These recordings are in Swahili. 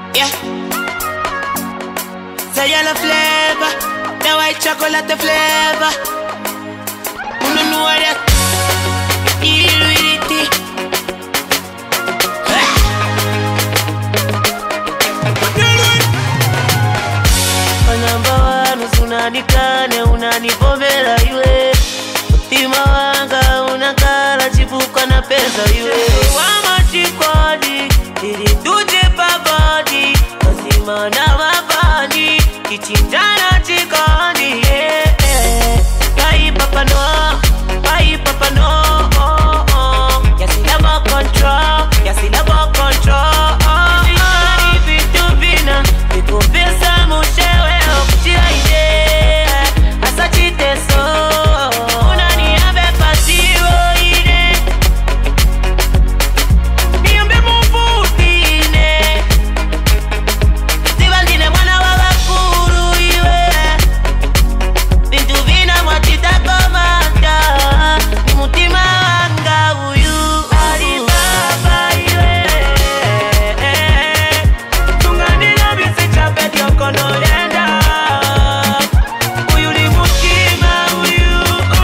Yeah. Say yellow flavor, the white chocolate flavor. Uno know that. Deal with it. namba wanu sunanikane unanipomela iwe mutima wanga unakala chipuka na pesa iwe wamachikwadi ili tuje pabadi mazima na mabani kichinjana chikani yeah, yeah. Kai papa no, kai papa no oh, oh. Yasilabo control, yasilabo control oh, oh. Vitu vina vikupesa mushewe okuchiaide asa chiteso unaniambe pasiwo ine niambe muvutine sivandine mwana wa vakuru iwe bintu vina mwachitakomanda ni mutima wanga uyu alibaba iwe tunganira visichapetyokonoyenda uyu ni mutima uyu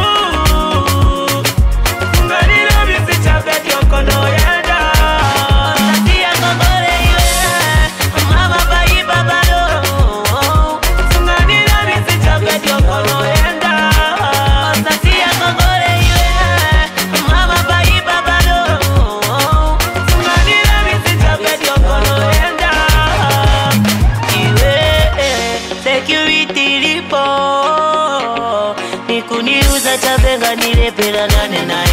tunganira visichapetyokonoyenda tatia kongole iwe mama baibabalo tunganira visichapetyokonoyenda tatia kongole iwe mama baibabalo tunganira visichapetyokonoyenda iwe security lipo nikuniuza chavenga nilepela nane naye